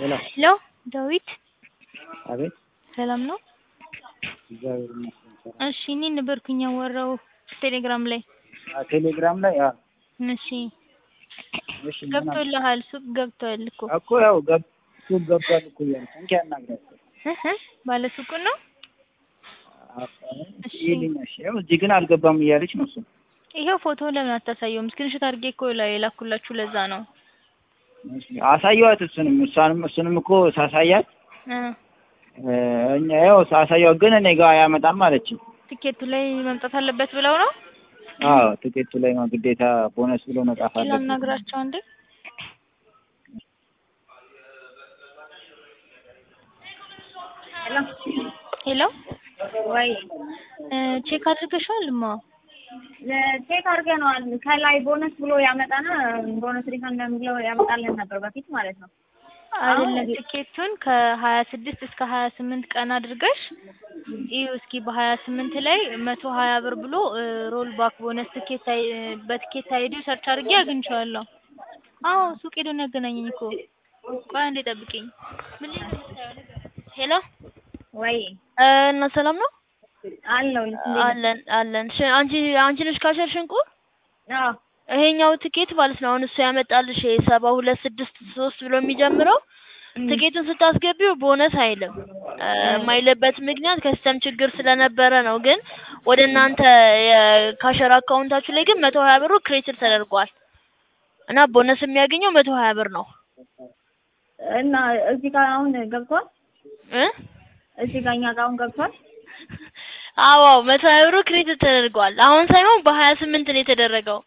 ሄሎ ሄሎ ዳዊት አቤት ሰላም ነው? እግዚአብሔር ይመስገን ሰላም። እሺ እኔ ነበርኩኝ ያወራው ቴሌግራም ላይ። አ ቴሌግራም ላይ አ እሺ እሺ ምን አለ? ገብቶልሃል? ሱቅ ገብቷል እኮ እኮ ያው ገብ ሱቅ ገብቷል እኮ እያልኩ እንኪ አናግራቸው እህ ባለ ሱቁ ነው። እሺ። ይልኝ እሺ ያው እዚህ ግን አልገባም እያለች ነው እሱ ይሄው ፎቶ ለምን አታሳየውም? ስክሪንሾት አድርጌ እኮ ላይ የላኩላችሁ ለዛ ነው። እሺ፣ አሳየዋት እሱንም እሷንም እሱንም እኮ ሳሳያት እ እ እኛ ያው ሳሳየዋት ግን እኔ ጋር አያመጣም አለች። ትኬቱ ላይ መምጣት አለበት ብለው ነው። አዎ ትኬቱ ላይ ነው ግዴታ ቦነስ ብሎ መጻፍ አለበት። ላናግራቸው አንዴ። ሄሎ ወይ እ ቼክ አድርገሽዋል? ማ ቼክ አድርገነዋል። ከላይ ቦነስ ብሎ ያመጣና ቦነስ ሪፈንድ ብሎ ያመጣልን ነበር በፊት ማለት ነው። አይደለም ትኬቱን ከሀያ ስድስት እስከ ሀያ ስምንት ቀን አድርገሽ እዩ እስኪ በሀያ ስምንት ላይ መቶ ሀያ ብር ብሎ እ ሮል ባክ ቦነስ ትኬት አይ እ በትኬት አይዲው ሰርች አድርጌ አግኝቼዋለሁ። አዎ ሱቅ ሄዶ ነው ያገናኘኝ እኮ። ቆይ አንዴ ጠብቂኝ። ምን ላይ ነው የምታየው? ሄሎ ወይ እ እና ሰላም ነው አለው አለን አለን። እሺ አንቺ አንቺ ነሽ ካሸር ሽንቁ? አዎ ይሄኛው ትኬት ማለት ነው አሁን እሱ ያመጣልሽ ሰባ ሁለት ስድስት ሶስት ብሎ የሚጀምረው ትኬቱን ስታስገቢው ቦነስ አይልም። እ የማይልበት ምክንያት ከሲስተም ችግር ስለነበረ ነው። ግን ወደ እናንተ የካሸር አካውንታችሁ ላይ ግን መቶ ሀያ ብሩ ክሬዲት ተደርጓል እና ቦነስ የሚያገኘው መቶ ሀያ ብር ነው እና እዚህ ጋር አሁን ገብቷል። እ እዚህ ጋር እኛ ጋር አሁን ገብቷል። አዎ መቶ ሀያ ብሩ ክሬዲት ተደርጓል። አሁን ሳይሆን በሀያ ስምንት ነው የተደረገው።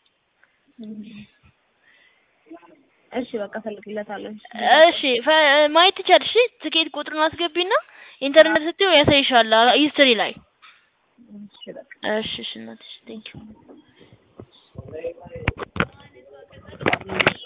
እሺ በቃ እፈልግለታለሁ። እሺ ፈ- ማየት ትችያለሽ። እሺ ትኬት ቁጥሩን አስገቢና ኢንተርኔት ስትይው ያሳይሻል ሂስትሪ ላይ። እሺ በቃ እሺ እሺ እናትሽ ቴንኪው